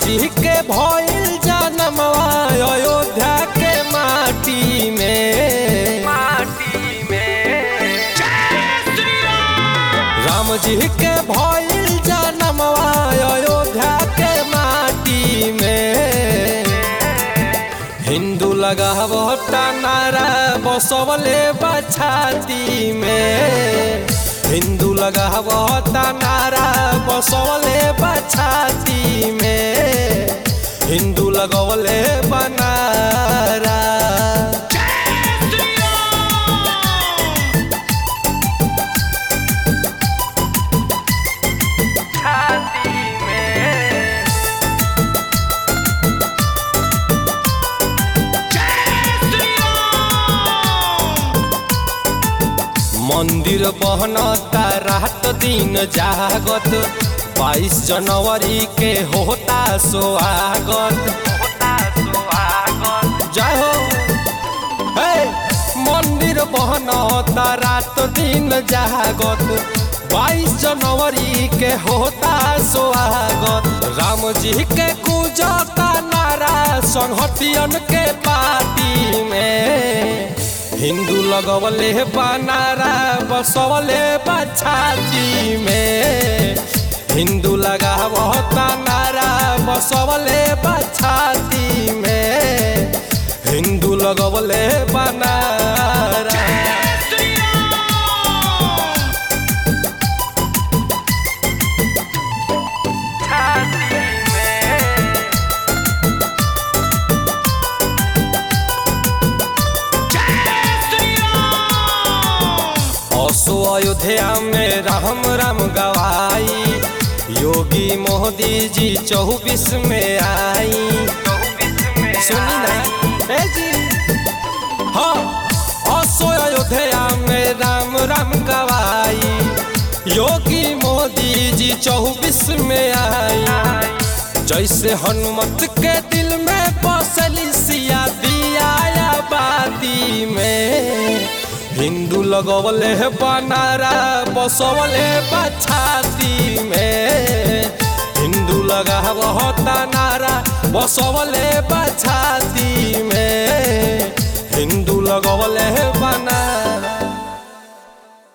जी के भइल जनमवा अयोध्या के माटी में माटी में राम जी के भइल जनमवा अयोध्या के माटी में हिंदू लगावता नारा बसवले बछाती में हिंदू लगावता नारा बसवले बछाती में हिंदू लगवले बनारा छाती में मंदिर बहनता रात दिन जागत बाईस जनवरी के होता स्वागत होता सुहागत जय हो हे मंदिर बहनता रात दिन जागत बाईस जनवरी के होता स्वागत राम जी के गुजता नारा संहतियन के पार्टी में हिंदू लगवले बनारा बसवले बछाती में हिंदू लगावता नारा बसवले बछाती में हिंदू लगवले बनारा छाती में असो अयोध्या में राम राम गवाई योगी मोदी जी चौबीस में आई चौबीस में सुनी ना ए जी हाँ असो अयोध्या में राम राम गवाई योगी मोदी जी चौबीस में आई जैसे हनुमत के दिल में बसली सिया दिया बाती में हिंदू लगवले बनारा बसवले बछाती में हिंदू लगावता नारा बसवले बछा